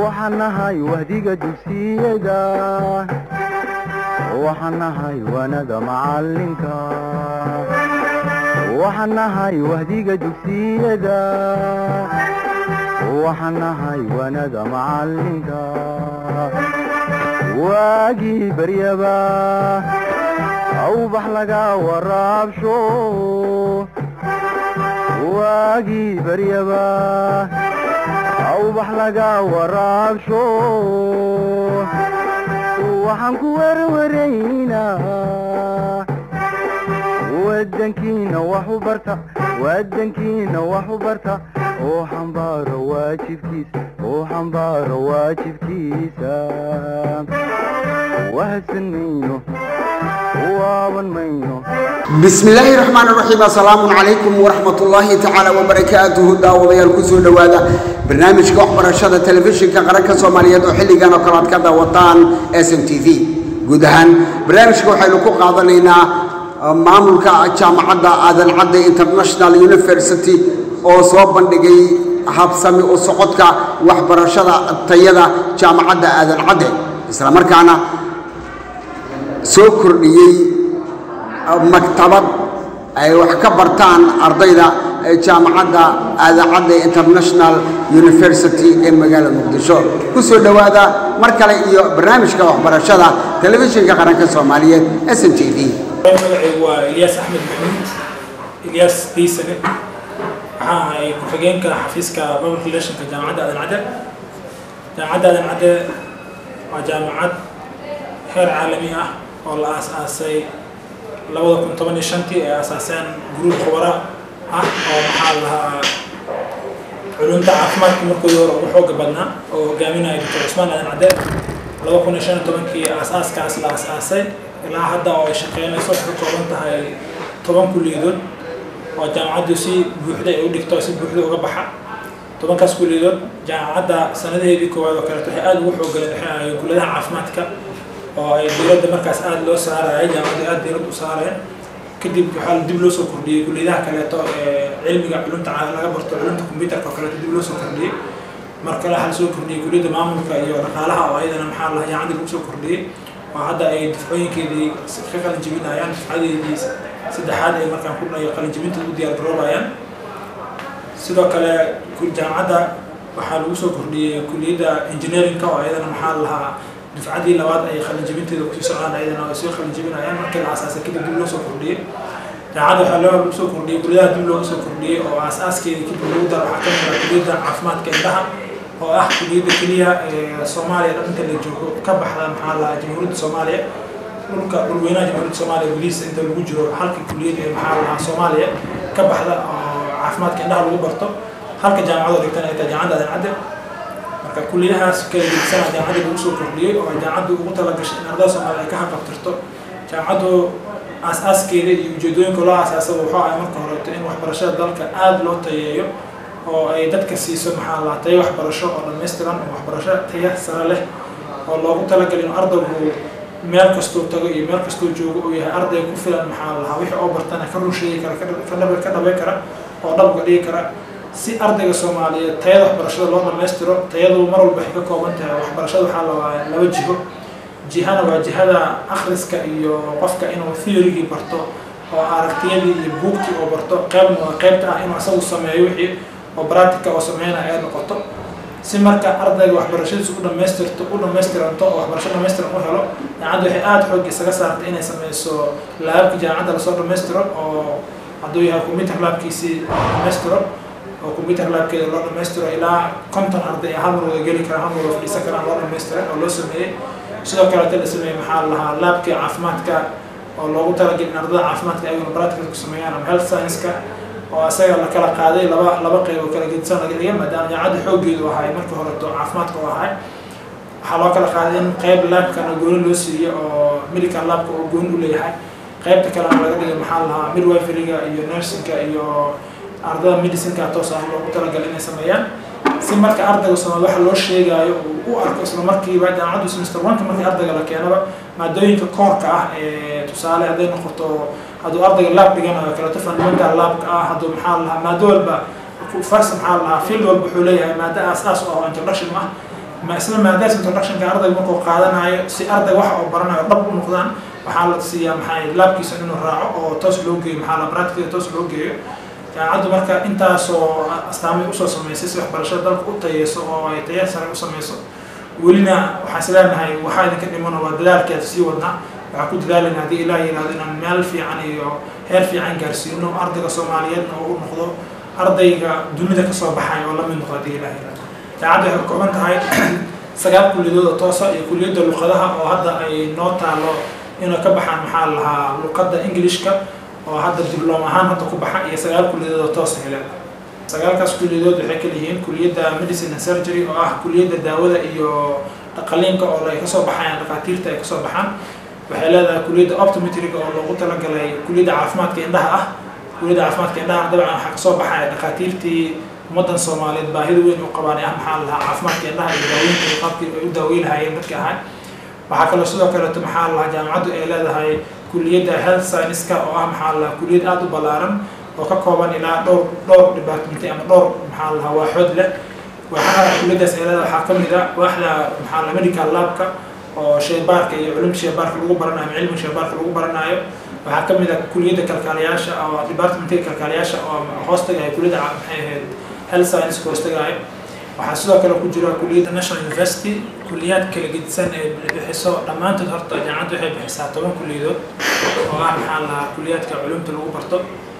waxaan nahay wahdiga dugsiyada waxaan nahay waanada macalinka waxaan nahay wahdiga dugsiyada waxaan nahay waanada macalinka waagii baryaba awbax laga waraabsho waagii baryaba awbax laga waraabsho waxaan ku werwaraynaa wadankiina wax u barta wadankiina wax u barta oo xambaaro waajibkiisa oo xambaaro waajibkiisa wahadsan mayno waaban mayno bismi illaahi raxmaan raxiim assalaamu calaykum waraxmat ullaahi tacaala wabarakaatuhu daawadayaal kusoo dhowaada barnaamijka waxbarashada telefishinka qaranka soomaaliyeed oo xilligan oo kale aad ka daawataan s m t v guud ahaan barnaamijka waxaynu ku qaadanaynaa maamulka jaamacadda aadan cadde international university oo soo bandhigay habsami u socodka waxbarashada tayada jaamacadda aadan cadde isla markaana soo kordhiyey maktabad ay wax ka bartaan ardayda jaamacadda aadacadda international university ee magaalada muqdisho ku soo dhowaada mar kale iyo barnaamijka waxbarashada telefishinka qaranka soomaaliyeed s n t v magacaygu waa ilyaas axmed maxamuud ilyaas diisane waxaa ahay ku-xigeenka xafiiska public relationka jaamacadda aadan cadde jaamacadda aadan cadde waa jaamacad heer caalami ah oo la aas-aasay labada kun toban iyo shantii ay asaaseen guruub khubara ah oo maxaa lahaa culumta caafimaadka markoodii hore ugu xooga badnaa oo hogaaminaya doctor cusmaan aadan cadde laba kun iyo shan iyo tobankii aas-aaskaas la aas-aasay ilaa hadda oo ay shaqeynayso waxay ka kooban tahay toban kulliyadood oo jaamacaddu si buuxda ay u dhigto si buuxda uga baxa tobankaas kulliyadood jaamacadda sanadeedii koowaad oo kaleeto waxay aada ugu xooggaleen waxay ahaayeen kulliyadaha caafimaadka oo ay diiradda markaas aada loo saarayay jaamacaddu aada diirad u saareen kadib waxaa dib loo soo kordhiyey kulliyadaha kaleeto ee cilmiga culumta laga barto culumta computerka oo kaleeto dib loo soo kordhiyey mar kale waxaa lasoo kordhiyey kulliyadda maamulka iyo dhaqaalaha oo ayadana maxaa lahaa jaamacadda lagu soo kordhiyey oo hadda ay difcooyinkeedii ka qalinjibinayaan difcadeedii saddexaad ay markaan ku dhayo qalinjibinta u diyaar garoobayaan sidoo kale jaamacadda waxaa lagu soo kordhiyey kulliyadda engineeringka oo ayadana maxaa lahaa dufcadii labaad ay qalinjibinteeda kusii socdaan ayadana ay soo qalinjibinayaan markii la aasaasay kadib dib loo soo kordhiyey jaamacadda waxaa loo soo kordhiyey kulliyadaha dib looga soo kordhiyey oo aas-aaskeedii kadib lagu daro waxaa ka mid ah kulliyadda caafimaadka indhaha oo ah kulliyadda keliya ee soomaaliya dhan inta la joogo ka baxda maxaa lahaa jamhuuriyadda soomaaliya dhulka dhulweynaha jamhuuriyadda soomaaliya gudihiisa inta lagu jiro halka kulliyad ee maxaa lahaa soomaaliya ka baxda oo caafimaadka indhaha lagu barto halka jaamacadoo dhigtan ay tahay jaamacadda aadan cadde marka kulliyadahaas kala gedisanaa jaamacadda lagu soo kordhiyey oo ay jaamacaddu ugu talagashay in ardada soomaaliya ay ka haqabtirto jaamacaddu aas-aaskeeda iyo ujeedooyinka loo aasaasaba wuxuu ahay marka horeeto in waxbarashada dalka aada loo tayeeyo oo ay dadka siiso maxaa lahaa tayo waxbarasho oo dhammaystiran oo waxbarasho taya sare leh oo loogu talagalay inuu ardaygu meel kastuu tago iyo meel kastuu joogo uu yahay arday ku filan maxaa lahaa wixii oo bartana ka run sheegi kara ka dhabay kara oo dhabga dhigi kara si ardayga soomaaliyeed tayada waxbarashada loo dhammaystiro tayadu mar walba waxay ka kooban tahay waxbarashada waxaa la waa laba jiho jihana waa jihada akhriska iyo qofka inuu theorygii barto oo aragtiyadii iyo buugtii oo barto qeybna waa qeybta ah inuu asagu sameeyo wixii oo practica oo sameynaya ay noqoto si marka ardayga waxbarashadiisu u dhamaystirto u dhamaystiranto oo waxbarasho dhamaystiran u helo jaamacadda waxay aada xoog isaga saartay inay sameyso laabka jaamacadda lasoo dhamaystiro oo hadduu yahay computer laabkiisii dhamaystiro oo computer laabkeeda loo dhamaystiro ilaa konton arday hal mar wada geli kara hal mar wada fadhiisan karaan loo dhamaystiray oo loo sameeyey sidoo kaleeta la sameeyey maxaa lahaa laabkii caafimaadka oo loogu talagelay in ardada caafimaadka ayaguna practical ku sameeyaan ama health science-ka oo asaga la kala qaaday laba laba qeyb oo kala gedisan laga dhigay maadaama jaamacadda xooggeedu ahay marka horeto caafimaadka u ahay waxaa loo kala qaaday in qeyb laabkana gooni loo siiyo oo medical laabka oo gooni u leeyahay qeybta kalena laga dhigay maxaa lahaa midwiferyga iyo nursingka iyo ardada medicineka toos ah loogu talagalay inay sameeyaan si marka ardayga soomaali waxa loo sheegaayo uu u arko isla markiiba jaamacaddu semester one-ka markii ardayga la keenaba maadooyinka koorka ah ee tusaale hadday noqoto hadduu ardayga laab dhiganayo kaleeto fundamental laabka ah hadduu maxaa lahaa maado walba first maxaa lahaa field walba wuxuu leeyahay maado aas-aas oo introduction ah ma isla maadaas introductionka ardayga markuu qaadanayo si arday waxa uu baranayo dhab u noqdaan waxaa la siiyaa maxay laabkiisa inuu raaco oo toos loo geeyo maxaa la practical toos loo geeyo jaamacaddu marka intaasoo astaamay usoo samaysay si waxbarashada dalka u tayeyso oo ay taya sare u samayso welina waxaan isleenahay waxaa idinka dhimano waa dadaalkeeda sii wadnaa waxaan ku dadaalayna haddii ilaah yihahdo inaan meel fiican iyo heer fiican gaarsiino ardayga soomaaliyeedna oo u noqdo ardayga dunida kasoo baxay oo lamid noqdo haddii ilaah yihahdo jaamacaddu waxay ka kooban tahay sagaal kulliyadood oo toosa iyo kulliyadda luqadaha oo hadda ay noo taalo inay ka baxaan maxaa la lahaa luqadda englishka oo hadda dibloom ahaan hadda ku baxa iyo sagaal kulliyadood oo toosa heleen sagaalkaas kulliyadood waxay kala yihiin kulliyadda medicine and surgery oo ah kulliyadda daawada iyo qaliinka oo ay kasoo baxayaan dhakhaatiirta ay kasoo baxaan waxay leedahay kulliyadda optometriga oo loogu talagalay kulliyadda caafimaadka indhaha ah kulliyadda caafimaadka indhaha dabcan waxaa kasoo baxaya dhakhaatiirtii ummaddan soomaaliyeed baahida weyn u qabaan ee ah maxaa la lahaa caafimaadka indhaha iyo daaweynta iyo qaabkii ay u daaweyn lahaayeen dadka ahay waxaa kaloo sidoo kaleeto maxaa la lahaa jaamacaddu ay leedahay kulliyadda health science-ka oo ah maxaa la lahaa kulliyad aada u ballaaran oo ka kooban ilaa dhowr dhowr departmenti ama dhowr maxaa la lahaa waaxood leh waxaa kulliyaddaas ay leedahay waxaa ka mid a waaxda maxaa la medical labka oo shaybaarka iyo culumta shaybaarka lagu baranayo ama cilmiga shaybaarka lagu baranayo waxaa ka mid a kulliyadda kalkaaliyaasha oo departmentiga kalkaaliyaasha oo hoos tagaya kulliyadda maxay ahayd health science hoos tagayo waxaa sidoo kale ku jira kulliyadda national university kulliyaad kala gedisan ee bixiso dhammaantood horta jaamacaddu waxay bixisaa toban kulliyadood oo ah maxaa lahaa kulliyaadka culumta lagu barto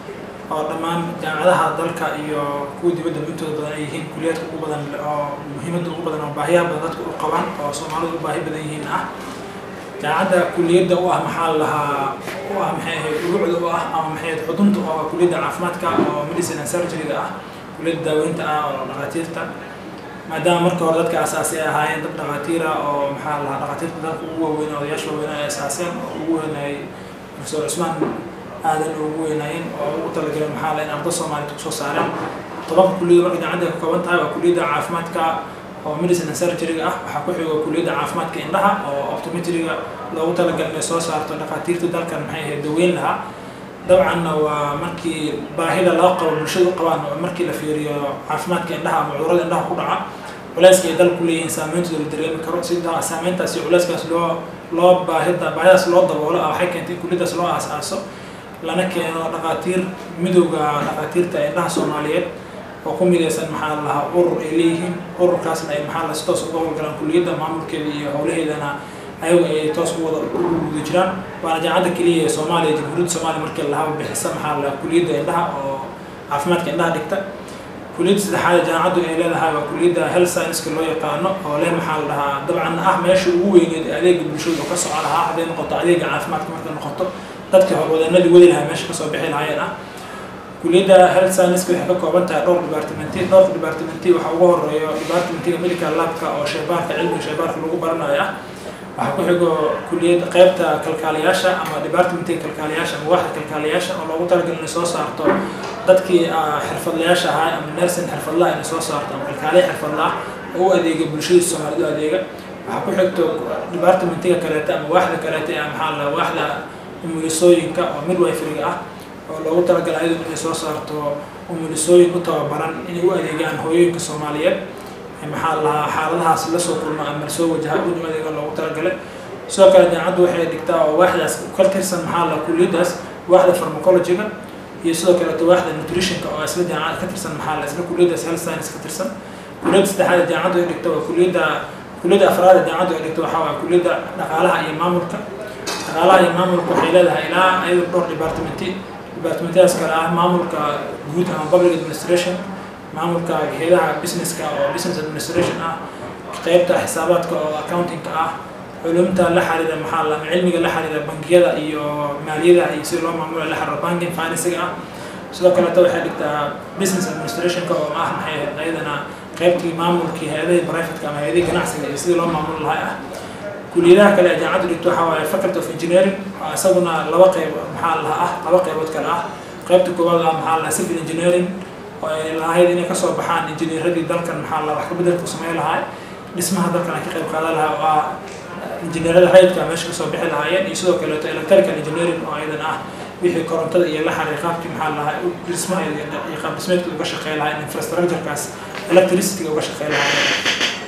oo dhammaan jaamacadaha dalka iyo kuwa dibadda intooda badan ay yihiin kulliyaadka ugu badan oo muhiimadda ugu badan oo baahiyaha badan dadka u qabaan oo soomaalidu u baahi badan yihiin ah jaamacadda kulliyadda u ah maxaa lahaa u ah maxay ahayd urucda u ah ama maxay ahayd xudunta oo ah kulliyadda caafimaadka oo medicine and surgery-ga ah kulliyadda daaweynta ah oo dhakhaatiirta maadaama marka hore dadka asaasi ay ahaayeen dad dhakhaatiira oo maxaa lahaa dhakhaatiirta dalka ugu waaweyn odayaasha waaweyn ay asaaseen oo ugu weynayay professor cusmaan aadan ugu weynaayeen oo ugu talagaleen maxaa laha in arda soomaaliyed kusoo saareen tobanka kulliyada marka jaamacadda ka kooban tahay waa kulliyadda caafimaadka oo medicine and surgery-ga ah waxaa ku xigo kulliyadda caafimaadka indhaha oo optometriga loogu talagalay inay soo saarto dhakhaatiirta dalkan maxay ahayd daweyn lahaa dabcanna waa markii baahida loo qabo bulshada u qabaan markii la fiiriyo caafimaadka indhaha ama cudurada indhaha ku dhaca culayska ay dalku leeyihiin saameyntooda la dareemi karo si saameyntaas iyo culayskaas loo loo baahida baahidaas loo daboolo ah waxay keentay in kulliyadaas loo aas-aaso lana keeno dhakhaatiir midowga dhakhaatiirta indhaha soomaaliyeed oo ku midaysan maxaa la lahaa urur ay leeyihiin ururkaasna ay maxaa la si toos uga howlgalaan kulliyadda maamulkeeda iyo howlaheedana ayagu ay toos u wada guda jiraan waana jaamacadda keliya ee soomaaliya jamhuuriyadda soomaaliya markii lahaba bixisa maxaa la kulliyadda indhaha oo caafimaadka indhaha dhigta kulliyadda saddexaad jaamacaddu ay leedahay waa kulliyadda health science-ka loo yaqaano oo leh maxaa la dhahaa dabcan ah meesha ugu weyneed ee adeega bulshada oo ka soco lahaa hadday noqoto adeega caafimaadka markay noqoto dadkii horwadanadii wadi lahaa meesha kasoo bixi lahaayeen ah kulliyadda health science waxay ka kooban tahay dhowr departmenti dhowr departmenti waxaa ugu horeeyo departmentiga medical labka oo shaybaarka cilmiga shaybaarka lagu baranayo ah waxaa ku xigo kulliyadda qaybta kalkaaliyaasha ama departmentiga kalkaaliyaasha ama waaxda kalkaaliyaasha oo loogu talagalay inay soo saarto dadkii xirfadlayaasha ahaa ama nursing xirfadlaha inay soo saarto ama kalkaaliya xirfadlaah oo u adeega bulshada soomaalidu adeega waxaa ku xigto departmentiga kaleeta ama waaxda kaleeta ee maxaa la waaxda umulisooyinka oo midwiferyga ah oo loogu talagalay ayadu inay soo saarto umulisooyin u tababaran inay u adeegaan hooyooyinka soomaaliyeed maxaa lahaa xaaladahaas lasoo kulma ama lasoo wajaha in adeega loogu talagalay sidoo kale jaamacaddu waxay dhigtaa oo waaxdaas ka tirsan maxaa la kulliyaddaas waaxda pharmacology-ga iyo sidoo kaleeto waaxda nutritionka oo isla jaamacada ka tirsan maxaa la isla kulliyaddaas health science ka tirsan kulliyadda saddexaad ee jaamacaddu ay dhigto waa kulliyadda kulliyadda afraad ee jaamacaddu ay dhigto waxaa waa kulliyadda dhaqaalaha iyo maamulka dhaqaalaha iyo maamulka waxay leedahay ilaa ayadu dhowr departmenti departmentadaas kale ah maamulka guud ama public administration maamulka hayadaha businesska oo business administration ah qeybta xisaabaadka oo accountingka ah culumta la xiriira maxaa la cilmiga la xiriira bangiyada iyo maaliyadaha iyo sida loo maamula la xiriira banking financiga ah sidoo kaleeto waxay dhigtaa business administrationka oo ah maxay ahayd ayadana qeybtii maamulkii hay-adihii privateka ama hay-adihii ganacsiga iyo sidii loo maamuli lahaa ah kuliyadaha kale ee jaamacaddu dhigto waxaa waaye faculty of engineering oo isaguna laba qeyb maxaa laha ah laba qeybood kale ah qeybta koowaad ah maxaa lahaa civil engineering oo ay lahayd inay kasoo baxaan injineeradii dalkan maxaa la wax ka bedelku sameyn lahaa dhismaha dalkan ay ka qayb qaadan lahaa oo ah injineerada rayidka meesha kasoo bixi lahaayeen iyo sidoo kaleeto electrical engineering oo ayadan ah wixii korontada iyo la xariir qaabkii maxaa lahaa dhismaha iyo qaab dhismeedka uga shaqeyn lahaa in infrastructurekaas electricity uga shaqeyn lahaayeen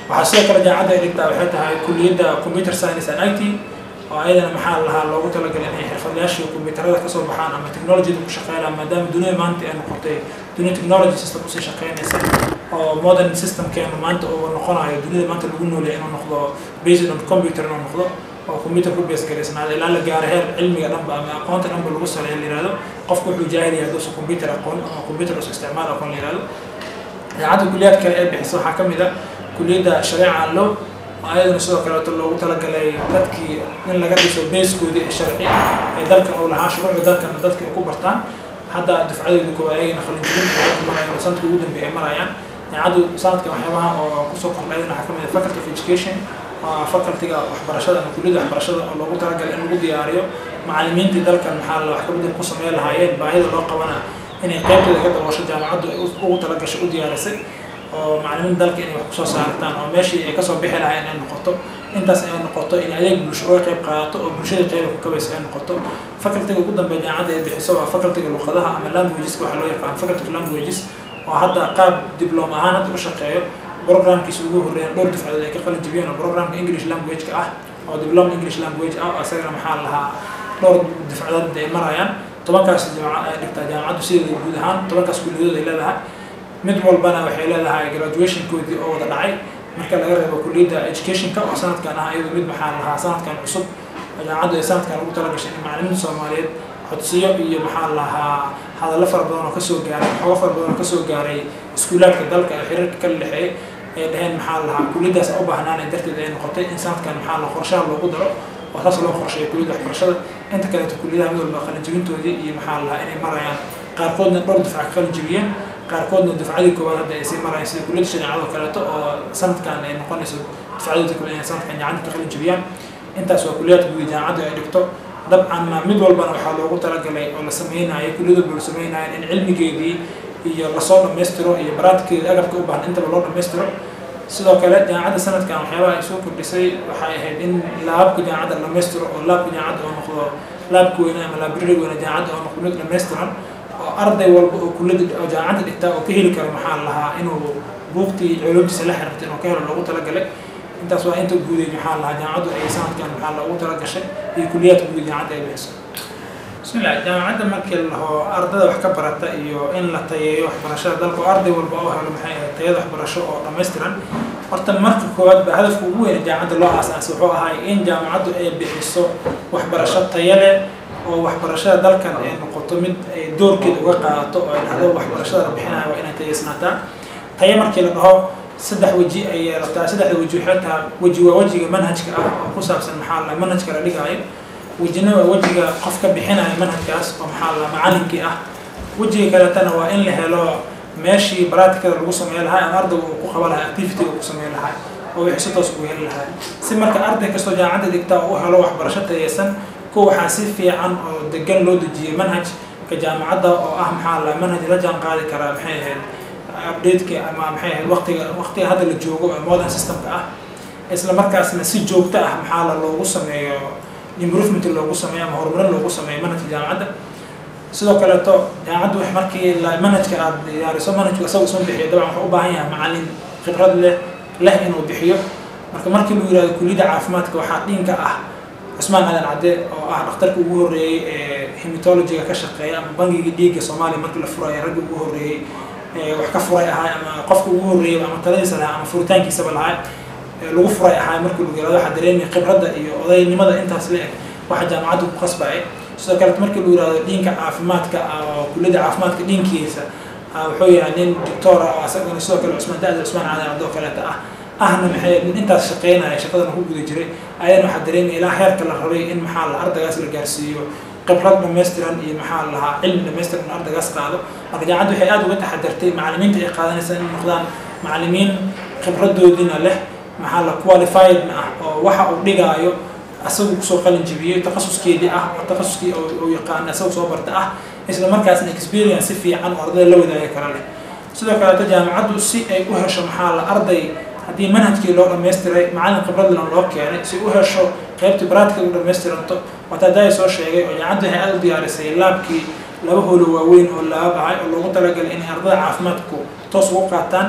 waxaa sidoo kale jaamacadda ay dhigtaa waxay tahay kulliyadda computer science and it oo ayadana maxaa lahaa loogu talagalay inay xirfadlayaashii kombiyuutarada kasoo baxaan ama technologyada ku shaqeynaan maadaama dunida maanta ay noqotay dunia technology system usii shaqeynaysa oo modern systemkeenu maanta uu noqonayo dunida maanta lagu noolaya inuu noqdo based on computer inuu noqdo oo computer ku base garaysnaada ilaa la gaaro heer cilmiga dhanba ama aqoonta dhanba lagu saleeyo la yihahdo qofku wuxuu jaahil yahay haduusan computer aqoon ama computer usa isticmaal aqoon la yihahdo jaamacadda kuliyaad kale ee bixisa waxaa ka mid a kuliyadda shareeca law ayadana sidoo kaleeto loogu talagalay dadkii in laga dhiso beeskoodii ee sharci ee dalkan uu lahaa shuruucda dalkana dadka ay ku bartaan hadda dufcadeedu koowaad ayagana qalinjibinta marayaan sanadka ugu dambeeya ay marayaan jaamacaddu sanadkan waxyaabaha oo kusoo kordhaydana waxaa ka mid ah faculty of education waa facultiga waxbarashada ama kulliyadda waxbarashada oo loogu talagalay in lagu diyaariyo macallimiintii dalkan maxaa la wax ka bedel ku sameyn lahaayeen baahida loo qabana inay qaybteeda ka daboosho jaamacaddu ay ugu talagashay u diyaarisay oo macallimiin dalka inay wax kusoo saartaan oo meeshii ay kasoo bixi lahayn inay noqoto intaas ay noqoto in adeeg bulsho uga qayb qaadato oo bulshada qeyba ku kabaysa ay noqoto facultiga ugu dambeeya jaamacadda ay bixiso waa facultiga luqadaha ama languageska waxa loo yaqaan faculty of languages oo hadda qaab diblom ahaan hadda u shaqeeyo programkiisa ugu horreeya dhowr dufcadood ay ka qalin jibiyeen oo programka english language-ka ah oo diploma english language ah oo isagana maxaa lahaa dhowr dufcadood ay marayaan tobankaas jaamaca ay dhigtaa jaamacaddu sideeda guud ahaan tobankaas kulliyadood ay leedahay mid walbana waxay leedahay graduationkoodii oo wada dhacay marka laga reebo kulliyadda educationka oo sanadkan ah iyadu mid maxaa lahaa sanadkan cusub jaamacaddu ay sanadkan ugu talagashay in macallimiinta soomaaliyeed codsiyo iyo maxaa lahaa hadallo fara badan oo kasoo gaaray xogo fara badan oo kasoo gaaray iskuulaadka dalka ee xiriirka kala dhexeeyay ay dhaheen maxaa lahaa kulliyaddaas u baahnaanay darteed ay noqotay in sanadkan maxaa la qorshaha loogu daro oo saas loo qorsheeyo kulliyadda waxbarashada inta kaleeto kulliyadaha mid walba qalinjibintoodii iyo maxaa lahaa inay marayaan qaarkoodna dhowr dufca ka qalinjibiyeen qaarkoodna dufcadii koowaad hadda ay sii marayaan sida kulliyadda shareecada oo kaleeto oo sanadkan ay noqonayso dufcadooda kale inay sanadkan jaamacadda ka qalin jibiyaan intaas waa kulliyadka guud jaamacaddu ay dhigto dabcanna mid walbana waxaa loogu talagalay oo la sameynayo kulliyad walba la sameynayo in cilmigeedii iyo lasoo dhammaystiro iyo baraadkeeda agabka u baahan intaba loo dhammaystiro sidoo kale jaamacadda sanadkan waxyaabaha ay soo kordhisay waxay ahayd in laabka jaamacadda la dhammaystiro oo laabka jaamacadda oo noqdo laabka weyne ama library weyne jaamacadda oo noqdo mid dhammaystiran oo arday walba oo kulliyadda oo jaamacadda dhigtaa oo ka heli karo maxaa lahaa inuu buugtii culumtiisa la xiriirta inuu ka helo loogu talagalay intaas waa inta guuday maxaa lahaa jaamacaddu ay sanadkan maxaa loogu talagashay iyo kuliyaadka guud jaamacadda ay bixiso bismillah jaamacadda markii laho ardada wax ka barata iyo in la tayeeyo waxbarashada dalka oo arday walba oo helo maxay ahayd tayada waxbarasho oo dhammaystiran horta marka koowaad ba hadafka ugu weyn jaamacadda loo aasaasay wuxuu ahay in jaamacaddu ay bixiso waxbarasho tayo leh oo waxbarashada dalkan ay noqoto mid ay doorkeeda uga qaadato oo ay dhahdo waxbarashada la bixinayo waa inay tayeysnaataa tayo markii la dhaho saddex weji ay yeelataa saddexda weji waxay tahay weji waa wejiga manhajka ah oo ku saabsan maxaa la manhajka la dhigaayo wejina waa wejiga qof ka bixinaya manhajkaas oo maxaa la macallinkii ah wejiga kaleetana waa in la helo meeshii baraatikada lagu sameyn lahaa ama ardayga uu ku qaban lahaa activity uu ku sameyn lahaa oo wixii si toos ugu heli lahaa si marka arday kastoo jaamacadda dhigtaa uu helo waxbarasho tayeysan ko waxaa si fiican oo degan loo dejiyey manhajka jaamacadda oo ah maxaa la manhaj la jaan qaadi karaa maxay ahayd updateka ama maxay ahayd waqtiga waqtiga hadda la joogo ee modern systemka ah isla markaasna si joogto ah maxaa la loogu sameeyo improvement loogu sameeyo ama horumarin loogu sameeyo manhajka jaamacadda sidoo kaleeto jaamacaddu wax markii la manhajka aad diyaariso manhajku isaga isma bixiyo dabcan wuxuu u baahan yahay macallin khibrad leh leh inuu bixiyo marka markii lagu yihahdo kulliyadda caafimaadka waxaa dhinka ah cusmaan aadan cadde oo ah dhakhtarka ugu horreeyey ee hematologiga ka shaqeeya ama bangiga dhiigga soomaaliya markii la furayo ragga ugu horreeyey wax ka furay ahaa ama qofka ugu horreeyay ama taladiisa lahaa ama furitaankiisaba lahaa lagu furay ahaa markii lagu yihahdo waxaa dareemaya khibradda iyo odaynimada intaas la eg waxa jaamacaddu ku qasbaya sidoo kale markii lagu yihahdo dhiinka caafimaadka oo kulliyadda caafimaadka dhiinkiisa wuxuu yahay nin doctor ah oo asagana sidoo kale cusmaan da-da cusmaan caadan cadoo kaleeta ah ahna maxay nin intaas shaqeynaya shaqadana ku guda jiray ayadana waxaa dareemaya ilaa heerka la rabay in maxaa la ardaygaas la gaarsiiyo khibrad dhammaystiran iyo maxaa lahaa cilmi dhammaystiran in ardaygaas qaado marka jaamacaddu waxay aada uga taxadartay macallimiinta ay qaadanaysa in noqdaan macallimiin khibradoodina leh maxaa la qualifiedna ah oo waxa uu dhigaayo asagu kusoo qalin jibiyey takhasuskeedii ah oo takhasuskii uu yaqaan asagu soo barta ah isla markaasna experience si fiican oo ardayda la wadaagi kara leh sidoo kaleeto jaamacaddu si ay u hesho maxaa la arday haddii manhajkii loo dhammaystiray macallin khibradlan loo keenay si u hesho qaybtii baraatika u dhammaystiranto waata daaya soo sheegay oo jaamacaddu waxay aada u diyaarisay laabkii laba holo waaweyn oo laaba ahay oo loogu talagalay inay ardada caafimaadku toos ugu qaataan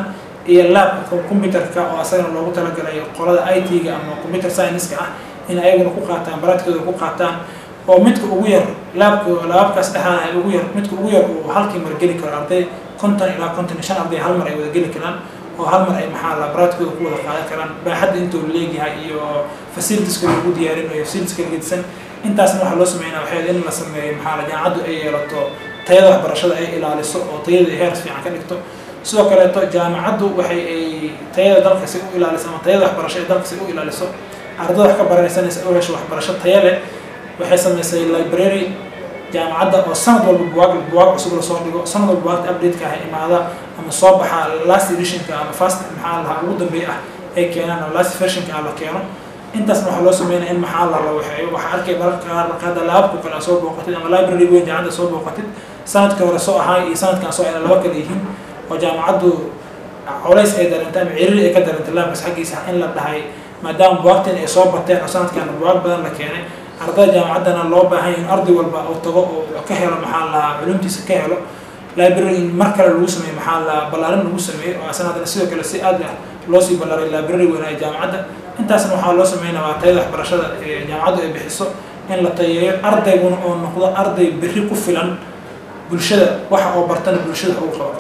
iyo laabka computerka oo asagana loogu talagalay qolada i t-ga ama computer science-ka ah in ayaguna ku qaataan baraadkooda ku qaataan oo midka ugu yar laabka laabkaas dhexaada ugu yar midka ugu yar uu halkii mar geli karo arday konton ilaa konton iyo shan arday hal mar ay wada geli karaan oo hal mar ay maxaa la baraadkooda ku wada qaadan karaan baaxadda intuu leegyahay iyo facilitieska lagu diyaarinayo facilitieska gedisan intaasna waxaa loo sameynaa waxay in la sameeyo maxaa la jaamacaddu ay yeelato tayada waxbarashada ay ilaaliso oo tayada heer fiican ka dhigto sidoo kaleeto jaamacaddu waxay ay tayada dalka si u ilaaliso ama tayada waxbarasho ee dalka si u ilaaliso ardada wax ka baranaysanaysa si u hesho waxbarasho taya leh waxay samaysay library jaamacadda oo sanad walba buwaag buwaag cusub lasoo dhigo sanad walba buwaagta update-ka ah imaada ama soo baxa last editionka ama fast maxaa lahaa ugu dambeeya ah ay keenaan oo last versionka ah la keeno intaasna waxaa loo sameynaya in maxaa la rawaxeeyo waxaa arkay mararka qaar markaada laabku kale soo booqatid ama library weyn jaamacadda soo booqatid sanadka hore soo ahaa iyo sanadkan soo ayna laba kale yihiin oo jaamacaddu colays ay dareentay ama ciriri ay ka dareentay laabkas xaggiisa in la dhahay maadaama buwaagtan ay soo bateen oo sanadkan buwaag badan la keenay ardada jaamacaddana loo baahan yahay in arday walba oo tago oo ka helo maxaa la culumtiisa ka helo library in mar kale lagu sameeyo maxaa la ballaarin lagu sameeyo oo sanadana sidoo kale si aad ah loo sii ballaaray library weynaayo jaamacadda intaasna waxaa loo sameynaya waa tayada waxbarashada ee jaamacaddu ay bixiso in la tayeeyo ardayguna oo noqdo arday berri ku filan bulshada waxa oo bartana bulshada ugu qabato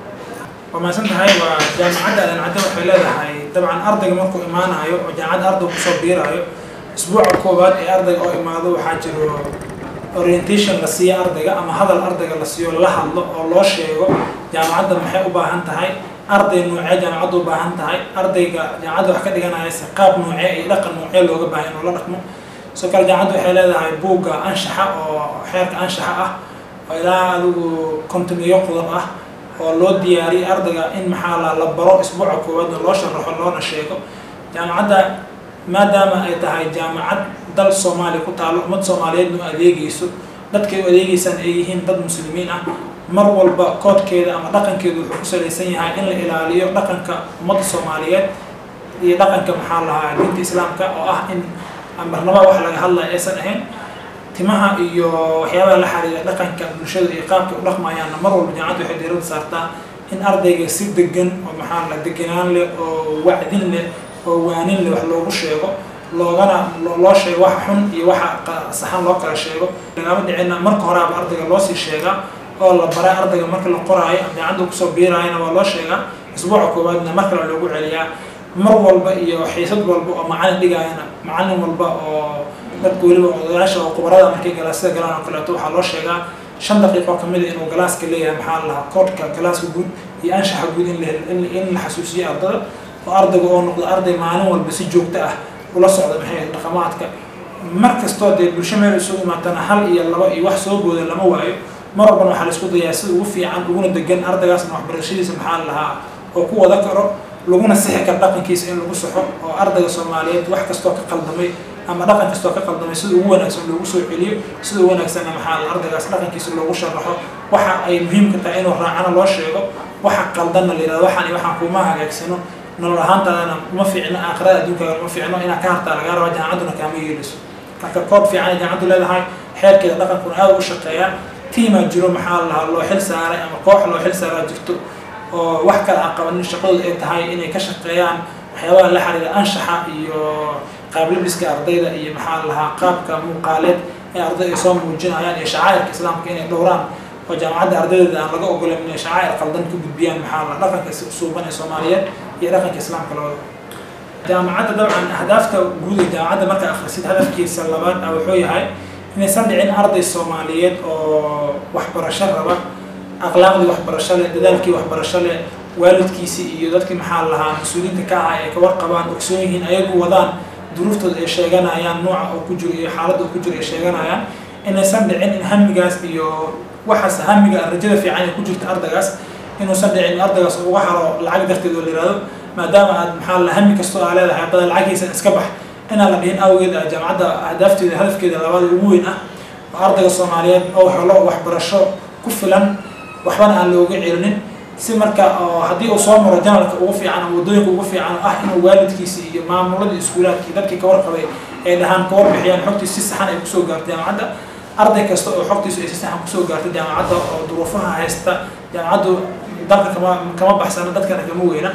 waa mahadsan tahay waa jaamacadda adancadda waxay leedahay dabcan ardayga markuu imaanayo oo jaamacadda ardayga kusoo biiraayo isbuuca koowaad ee ardayga oo imaado waxaa jiro orientation la siiyo ardayga ama hadal ardayga la siiyo la hadlo oo loo sheego jaamacadda maxay u baahan tahay arday noocee jaamacadda u baahan tahay ardayga jaamacadda wax ka dhiganaya si qaab noocee iyo dhaqan noocee looga baahan inuu la dhaqmo sidoo kale jaamacadda waxay leedahay buugga anshaxa oo xeerka anshaxa ah oo ilaa adigu kontomiyo qodob ah oo loo diyaariyay ardayga in maxaa la la baro isbuuca koowaadna loo sharaxo loona sheego jaamacadda maadaama ay tahay jaamacad dal soomaaliya ku taalo ummad soomaaliyeedna u adeegeyso dadkay u adeegeysaan ay yihiin dad muslimiin ah mar walba koodkeeda ama dhaqankeedu wuxuu ku salaysan yahay in la ilaaliyo dhaqanka ummadda soomaaliyeed iyo dhaqanka maxaa lahaa diinta islaamka oo ah in marnaba wax laga hadlaya aysan ahayn timaha iyo waxyaabaha la xiriira dhaqanka bulshada iyo qaabka u dhaqmayaanna mar walba jaamacaddu waxay diiradda saartaa in ardayga si degan oo maxaa la deganaan leh oo wacdin leh oo waanin leh wax loogu sheego loogana loo sheego waxa xun iyo waxa saxan loo kala sheego lagama dhicina marka horaaba ardayga loo sii sheegaa oo la baray ardayga marka la qoraayo jaamacadda kusoo biiraayana waa loo sheegaa isbuuca koowaadna mar kale loogu celiyaa mar walba iyo xiisad walba oo macalin dhigaayana macalin walba oo dadka weliba odayaasha oo khubarada markay galaasada galaan oo kaleeto waxaa loo sheegaa shan daqiiqo kamid a inuu galaaska leeyahay maxaa la lahaa koodhka galaaska guud iyo anshaxa guud in la in la xasuusiyo ardada oo ardayga oo noqdo arday maalin walba si joogto ah ula socda maxay dhaqamaadka mar kastoo dee bulsho meel isugu imaatana hal iyo laba iyo wax soo booda lama waayo mar walbana waxaa la isku dayaa sida ugu fiican uguna degan ardaygaasna waxbarashadiisa maxaa la lahaa oo ku wada karo laguna sixi karo dhaqankiisa in lagu saxo oo ardayga soomaaliyeed wax kastoo ka qaldamay ama dhaqan kastoo ka qaldamay sida ugu wanaagsan loogu soo celiyo sida ugu wanaagsanna maxaa la ardaygaas dhaqankiisa loogu sharaxo waxa ay muhiimka tahay inuu raacana loo sheego waxa qaldanna la yidhahdo waxaan iyo waxaan kuma hagaagsano nolol ahaantaadana uma fiicno aakhirada adduunkaaga uma fiicno inaad ka hartaa lagaa rabaa jaamacadduna kaama yeeliso marka koob fiican ay jaamacaddu leedahay xeerkeeda dhaqankuna aad u shaqeeyaa tiimaa jiro maxaa la lahaa loo xil saaray ama koox loo xil saaraa jirto oo wax kale aan qabanin shaqadooda ay tahay inay ka shaqeeyaan waxyaabaha la xiriira anshaxa iyo qaablabiska ardayda iyo maxaa la lahaa qaabka muuqaaleed ee arday ay soo muujinayaan iyo shacairka islaamka inay dhowraan oo jaamacadda ardaydeeda aan laga ogolan inay shacair qaldan ka gudbiyaan maxaa la dhaqanka suuban ee soomaaliyeed iyo dhaqanka islaamka labada jaamacadda dabcan ahdaafta guud ee jaamacadda markaa akhrisid hadafkiisa labaad ah wuxuu yahay inaysan dhicin arday soomaaliyeed oo waxbarasho raba akhlaaqdii waxbarasho leh dadaalkii waxbarasho leh waalidkiisii iyo dadkii maxaa lahaa mas-uuliyiinta ka ahaa ay ka warqabaan ogsoon yihiin ayagu wadaan duruuftooda ay sheeganayaan nooca oo ku jiro iyo xaaladda oo ku jiro ay sheeganayaan inaysan dhicin in hamigaas iyo waxaas hamiga rajada fiican ee ku jirta ardaygaas inuusan dhicin ardaygaas uga haro lacag darteed oo la yihahdo maadaama aad maxaa la hami kastoo aa leedahay haddada lacagiisa iska bax inaan la dhihin awgeed ah jaamacadda ahdaafteeda hadafkeeda labaad ugu weyn ah oo ardayga soomaaliyeed oo helo waxbarasho ku filan waxbana aan looga celinin si marka oo haddii uu soo maro janalka ugu fiican ama waddooyinka ugu fiican oo ah inuu waalidkiisi iyo maamuladii iskuulaadkii dadkii ka warqabay ay dhahaan ka warbixiyaan xogtiis si saxan ay kusoo gaarto jaamacadda arday kasta oo xogtiisu ay si saxan kusoo gaarto jaamacadda oo duruufaha haysta jaamacaddu dalka kama kama baxsana dadkana kama weyna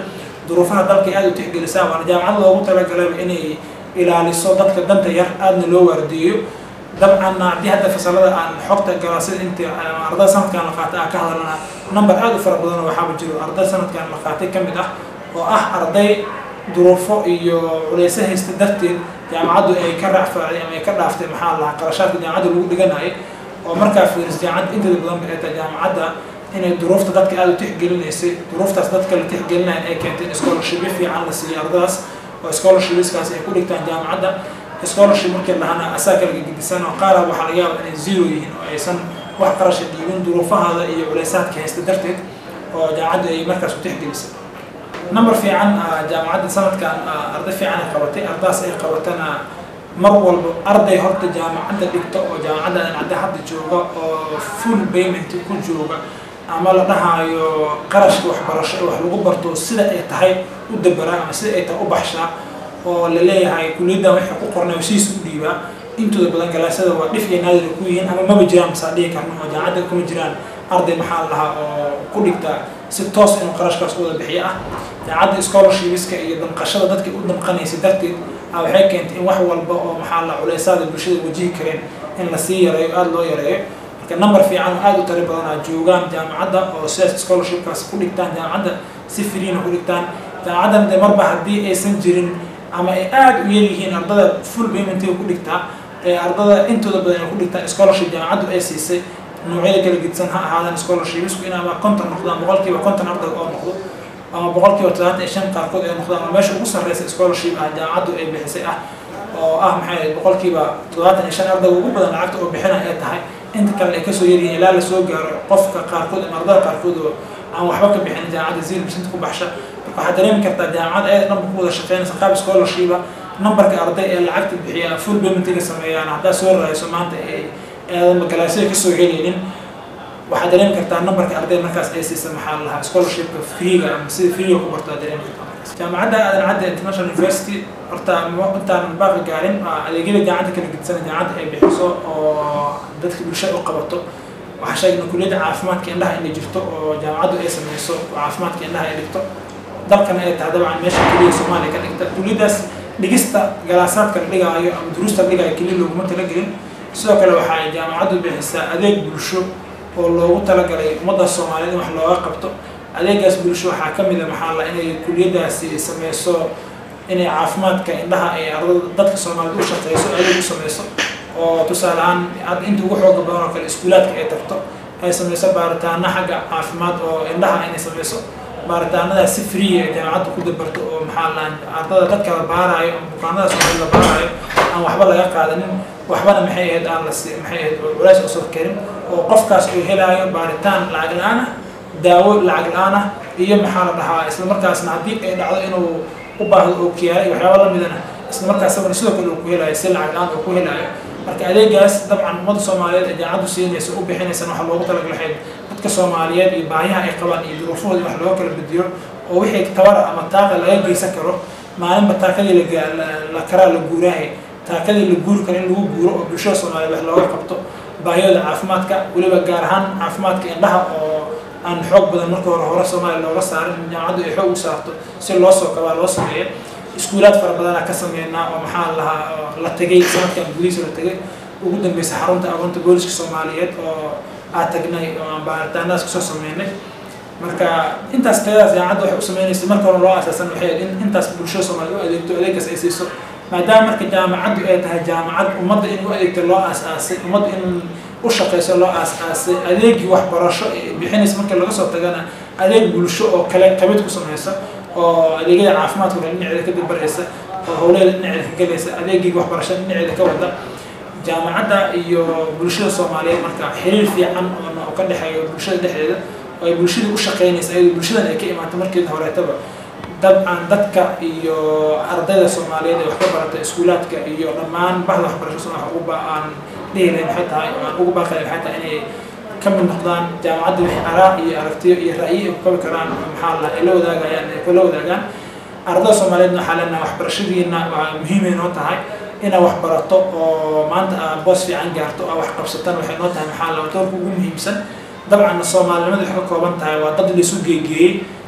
duruufaha dalka aada u tixgelisaa waana jaamacad loogu talagalay inay ilaaliso dadka danta yar aadna loo waardiyeyo dabcanna haddii hadda fasalada aan xogta galaa sida intii arday sanadkan la qaatay aan ka hadalna number aada u fara badan waxaaba jiro arday sanadkan la qaatay ka mid ah oo ah arday duruufo iyo culeyse haysta darteed jaamacaddu ay ka raacfaacday ama ay ka dhaaftay maxaa lahaa qarashaadka jaamacadda lagu dhiganayay oo markaa fiiris jaamacadda inteeda badan ba ay tahay jaamacadda inay duruufta dadka aada u tixgelinaysay duruuftaas dadka la tixgelinaya ay keentay in scholarshipyo fiican la siiyo ardadaas oo scholarshipskaas ay ku dhigtaan jaamacadda scholarship markii lahana asaa kala gedisan oo qaara waxaa laga yaaba inay zero yihiin oo aysan wax qarasha dhiibin duruufahaada iyo culeysaadka haysta darteed oo jaamacaddu ay markaas u tixgelisay number fiican jaamacadda sanadkan arday fiican ay qabatay ardaas ay qabatana mar walba arday horta jaamacadda dhigta oo jaamacadda cadde hadda jooga oo full payment ku jooga ama la dhahaayo qarashka waxbarasho ee wax lagu barto sida ay tahay u dabaraa ama sida ay tahay u baxshaa oo la leeyahay kuliyaddan waxay ku qornay sidiis u dhiibaa intooda badan galaasada waa dhif iyo naadir ku yihiin ama maba jiraan masaa dhihi karno oo jaamacadda kuma jiraan arday maxaa la lahaa oo ku dhigta si toos inuu qarashkaas u wada bixiyo ah jaamacadda scholarshipska iyo damqashada dadka u damqanaysa darteed a waxay keentay in wax walba oo maxaa la culeysaada bulshada wajihi kareen in lasii yareeyo aada loo yareeyo marka number fiican oo aada u tari badanaa joogaan jaamacadda oo sidaas scholarshipkaas ku dhigtaan jaamacadda si freena ku dhigtaan jaamacaddan de marba haddii aysan jirin ama ay aada u yaryihiin ardada full paymentiga ku dhigtaa ee ardada intooda badan ay ku dhigtaan scholarship jaamacaddu ay siisay noocyada kala gedisan ha ahaadaan scholarshipsku in ama konton noqdaan boqolkiiba konton arday oo noqdo ama boqolkiiba todobaatan iyo shan qaarkood ay noqdaan ama meesha ugu sarreysa scholarship ah jaamacaddu ay bixisay ah oo ah maxay boqolkiiba todobaatan iyo shan arday ugu badan lacagta oo bixina ay tahay inta kale ay kasoo yaryihiin ilaa lasoo gaaro qofka qaarkood ama ardada qaarkood oo aan waxba ka bixin jaamacadda zero percent ku baxsha marka waxaad dareemi kartaa jaamacadda ayada dhanba ku wada shaqeynaysa qaab scholarship numberka arday ee lacagta bixiya full paymentiga sameeyaan haddaa soo raayso maanta ay aadan galaasada kasoo helaynin waxaad dareemi kartaa numberka arday markaas ay siisa maxaa lahaa scholarshipka freega ama sida freega ku barto aad dareemi kartaa jaamacadda aadan cadde international university horta intaan baaqi gaarin adeegyada jaamacadda kala gedisan jaamacadda ay bixiso oo dadka bulshada u qabato waxaa sheegna kuliyadda caafimaadka indhaha inay jirto oo jaamacaddu ay sameyso caafimaadka indhaha ay dhigto dalkana ay tahay dabcan meesha keliya soomaaliya ka dhigta kuliyaddaas dhigista galaasaadka la dhigaayo ama duruusta la dhigaayo keliya looguma talagelin sidoo kale waxa ay jaamacaddu bixisaa adeeg bulsho oo loogu talagalay ummadda soomaaliyeed in wax looga qabto adeegaas bulsho waxaa ka mid a maxaa la inay kuliyaddaasi sameyso inay caafimaadka indhaha ay ardada dadka soomaaliyeed u shaqeyso adeeg u sameyso oo tusaale ahaan hadda inta ugu xooga badan oo kale iskuulaadka ay tagto ay sameyso baaritaano xagga caafimaad oo indhaha inay sameyso baaritaanadaas si free ay jaamacadda ku dabarto oo maxaa la ardada dadka la baaraayo ama bukaanadaas oo la baaraayo aan waxba laga qaadanin waxbana maxay ahayd aan la si maxay ahayd culays usoo karin oo qofkaas uu helaayo baaritaan lacag la-aan ah daawo lacag la-aan ah iyo maxaa la dhahaa isla markaasna haddii ay dhacdo inuu u baahdo oo kiyaala iyo waxyaaba lamidana isla markaas sabana sidoo kale uu ku helaayo si lacag la-aan uu ku helaayo marka adeegaas dabcan ummadda soomaaliyeed ee jaamacaddu siinaysa u bixinaysan waxaa loogu talagalahayd dadka soomaaliyeed iyo baahiyaha ay qabaan iyo duruufahooda wax looga kala bediyo oo wixii tabara ama taaqa laga geysan karo maalinba taakadii la karaa la guuraahay taakadii la guuri karo in lagu guuro oo bulshada soomaaliyeed wax looga qabto baahiyooda caafimaadka weliba gaar ahaan caafimaadka indhaha oo aan xoog badan marka hore hore soomaaliya looga saarin jaamacaddu ay xoog u saarto si loo soo kabaa loo sameeya iskuulaad fara badanaa ka sameynaa oo maxaa lahaa la tegay sanadkan gudihiisa la tegay ugu dambeysa xarunta aqoonta booliska soomaaliyeed oo aad tagnay oo aan baaritaanadaas kasoo sameynay marka intaas tayadaas jaamacadda waxay u sameynaysa marka hore loo asaasan waxay in intaas bulshada soomaaliya u adeegto adeegaas ay siiso maadaama marka jaamacaddu ay tahay jaamacad ummadda in u adeegta loo aas-aasay ummadda in u shaqeyso loo aas-aasay adeegii waxbarasho bixinaysa marka laga soo tagana adeeg bulsho oo kale qabid ku sameysa oo adeegyada caafimaadka kale dhinaceeda ka dabaraysa oo howleeda dhinaceeda ka gelaysa adeegii waxbarashada dhinaceeda ka wada jaamacadda iyo bulshada soomaaliyeed marka xiriir fiican oo ka dhexeeyo bulshada dhexdeeda oo ay bulshada u shaqeynaysa ayadoo bulshadan ay ka imaata markeeda horeetaba dabcan dadka iyo ardayda soomaaliyeed ee wax ka barata iskuulaadka iyo dhammaan bahda waxbarasho soo wax ugu ba aan dhihi lahayn maxay tahay oo aan ugu baaqi lahayn maxay tahay inay ka mid noqdaan jaamacadda wixii araa iyo aragtiyo iyo ra'yi ay ku kabi karaan maxaa la ay la wadaagayaan ay kula wadaagaan ardayda soomaaliyeedna waxaa leenahay waxbarashadiina waa muhiimay noo tahay inaad wax barato oo maanta aad boos fiican gaarto oo wax qabsatan waxay noo tahay maxaa la doorka ugu muhiimsan dabcan soomaalinimada waxay ka kooban tahay waa dad laisu geegeeyey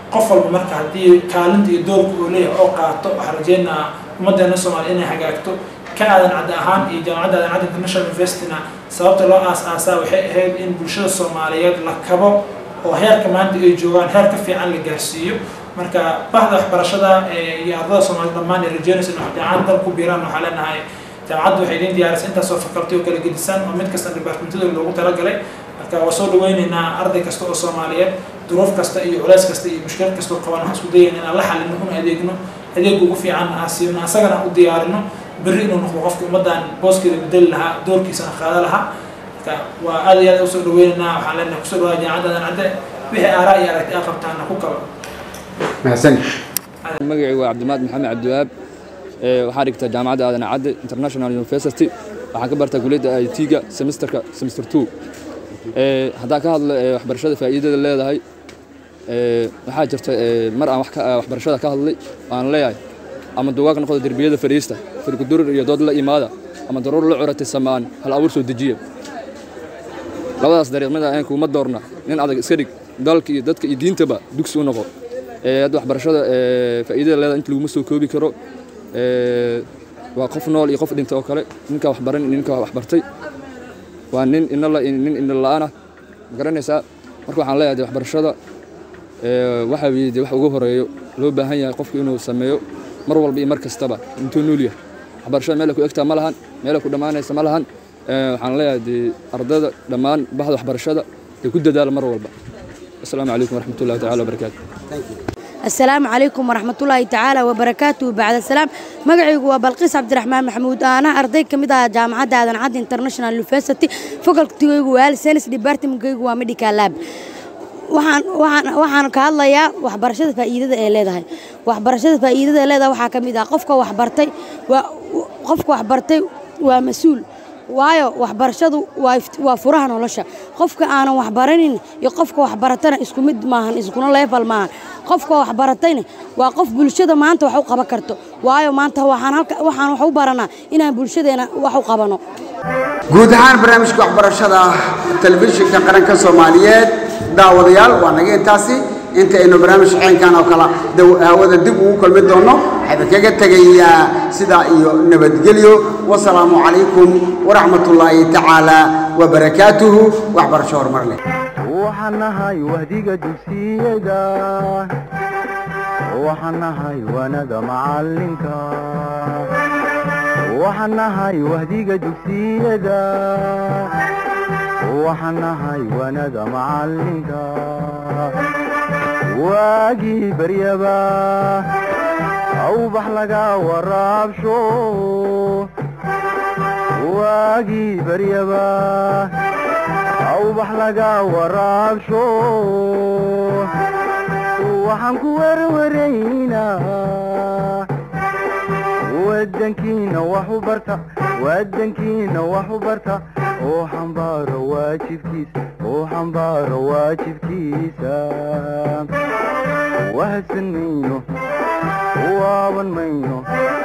qof walba marka haddii kaalinta iyo doorka uu leeyahay oo qaato waxaan rajeynaa ummaddeena soomaaliya inay hagaagto ka aadan cadde ahaan iyo jaamacadda aadan cadde international universityna sababta loo aas-aasaa waxay ahayd in bulshada soomaaliyeed la kabo oo heerka maanta ay joogaan heer ka fiican la gaarsiiyo marka bahda waxbarashada iyo ardada soomaaliyed dhammaan ay rajeynaysa in wax jaamacad dal ku biiraan waxaa leenahay jaamacaddu waxay idin diyaarisay intaasoo fakalti oo kala gedisan oo mid kasta departmentadooda loogu talagalay marka waa soo dhaweyneynaa arday kasta oo soomaaliyeed duruuf kasta iyo culays kasta iyo mushkilad kasta oo qaban waxaan isku dayayna inaan la xalino una adeegno adeeg ugu fiican aan siino asagana aan u diyaarino berri inuu noqdo qofka ummaddan booskeeda bedeli lahaa doorkiisana qaada lahaa marka waa aad iyo aad usoo dhaweyneynaa waxaan leenahay kusoo dhawaada jaamacaddadan cadde wixii aaraa iyo aragti aa qabtaana ku kaba mahadsan magacii waa cabdimaad maxamed cabdiwahaab waxaan dhigtaa jaamacadda aadan cadde international university waxaan ka bartaa kulliyadda i t-ga semesterka semester two haddaan ka hadlo waxbarashada faa'iidada leedahay waxaa jirta mar aan waxbarashada ka hadlay aan leeyahay ama dugaag noqdo derbiyada fadhiista firkudurir iyo dood la imaada ama daruur la curatay samaan hal abuur soo dejiya labadaas dariiqmada aan kuuma doorna nin adag iska dhig dalka iyo dadka iyo diintaba dugsi u noqo hadda waxbarashada faa'iidada leedahay inta laguma soo koobi karo waa qof nool iyo qof dhintay oo kale ninka waxbaran ninka waxbartay waa nin inala nin ina la'aana garanaysaa marka waxaan leeyahay waxbarashada waxa weeye wax ugu horeeyo loo baahan yahay qofku inuu sameeyo mar walba iyo mar kastaba intuu nool yahay waxbarashada meel ku egtaa ma lahan meel ku dhammaanaysa ma lahan waxaan leeyahay dee ardada dhammaan bahda waxbarashada ee ku dadaala mar walba asalaamu calaykum waraxmatullahi tacaala wabarakaatu السلام عليكم ورحمة الله تعالى وبركاته بعد السلام مقعيق وبلقيس عبد الرحمن محمود أنا أرضي كمدة جامعة دادن عاد انترناشونال يونيفرسيتي فقلتي وال سينس ديبارتمنت وميديكال لاب waxaan waxaan waxaan ka hadlayaa waxbarashada faa'iidada ee leedahay waxbarashada faa'iidada ee leedahay waxaa ka mid ah qofka waxbartay waa qofka waxbartay waa mas-uul waayo waxbarashadu waa waa furaha nolosha qofka aanan waxbaranin iyo qofka waxbaratana isku mid maahan iskuna leefal maahan qofka waxbaratayna waa qof bulshada maanta wax u qaban karto waayo maanta waxaan halka waxaan wax u baranaa inaan bulshadeena wax u qabano guud ahaan barnaamijka waxbarashada telefishinka qaranka soomaaliyeed daawadayaal waa naga intaasi intaynu barnaamij ceenkan oo kale hawada dib ugu kulmi doonno waxayba kaga tegayaa sidaa iyo nabadgelyo wasalaamu calaykum waraxmatullaahi tacaala wabarakaatuhu waxbarasho horumar leh waxaan nahay wahdiga dugsiyada waxaan nahay wanada macalinka waxaan nahay wahdiga dugsiyada waxaan nahay wanada macalinka waagii baryaba awbax laga waraabsho waagii baryaba awbax laga waraabsho waxaan ku werwaraynaa wadankiina wax u barta wadankiina wax u barta oo xambaaro waajibkiisa oo xambaaro waajibkiisa wahadsan mayno waaban mayno